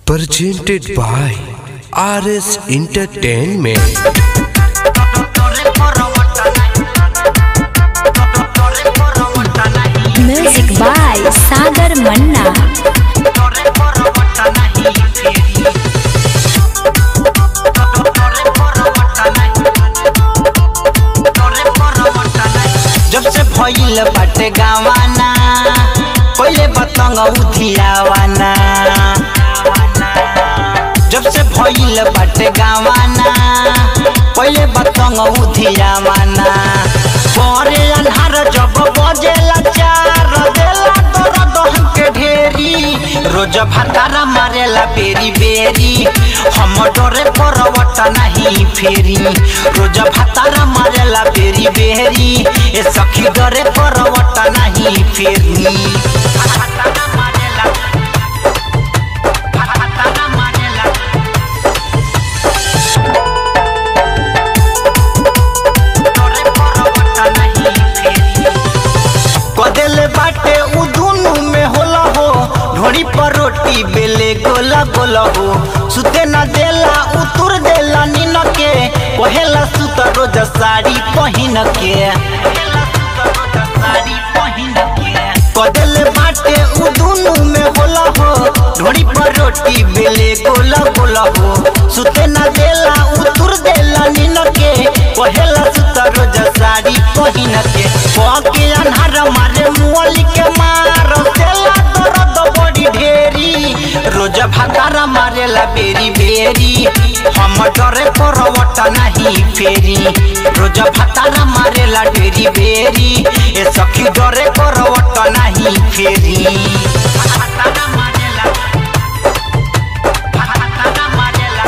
presented by RS Entertainment. Music by Sagar Manna जब से भइल बाटे गावाना पहिले बतंग उधियावाना जब से भइल बाटे गावाना पहिले बतंग उधियावाना परे अन्हार जब बजेला चार देला दर्द हमके ढेरी रोज भातारा मारेला बेरी बेरी हम डरे परवट नहीं फेरी रोज भातारा मारेला बेरी बेरी ए सखी डरे परवट नहीं फेरी भातारा मारेला भातारा मारेला डरे परवट नहीं फेरी कदेले बाटे उ दुनु में होला हो ढोड़ी पर रोटी बेले गोला गोला हो सुते न देला उतुर देला नीन के पहेला सुत रोज साड़ी पहिन के कदेले बाटे उ दुनु में होला हो ढोड़ी पर रोटी बेले गोला गोला हो सुते न देला उतुर देला नीन के पहेला सुत रोज साड़ी पहिन के पके अन्हार मारे मुअली के मार देला दर्द बड़ी ढेरी रोज भातारा मारेला बेरी बेरी हम डरे करवट नहीं फेरी रोज भातारा मारेला ढेरी बेरी ए सखी डरे करवट नहीं फेरी भातारा मारेला भातारा मारेला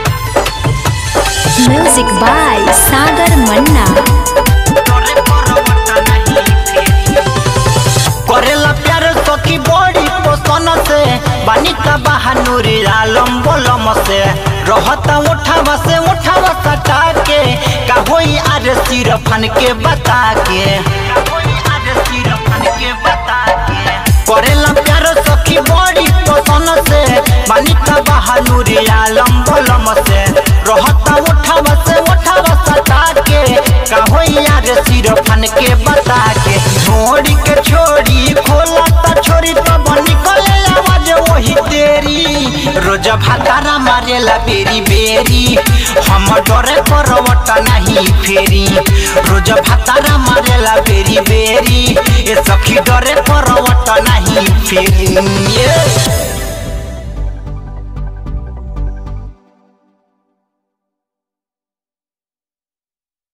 म्यूजिक बाय सागर मन्ना डरे करवट नहीं फेरी करेला प्यार सखी बड़ी पोसन से बानी का बहानुरी आलम बोलम से रहता उठावा से उठावा सटा के का होई आरे सिर फन के बता के का होई आरे सिर फन के बता के करेला प्यार सखी बड़ी पोसन से बानी का बहानुरी आलम बोलम से रहता उठावा से उठावा सटा के का होई आरे सिर फन के बता के छोड़ी के छोड़ी खोला त छोड़ी तो निकले आवाज वही तेरी रोज भातारा मारेला बेरी बेरी हम डरे करवट नहीं फेरी रोज भातारा मारेला बेरी बेरी ए सखी डरे करवट नहीं फेरी ये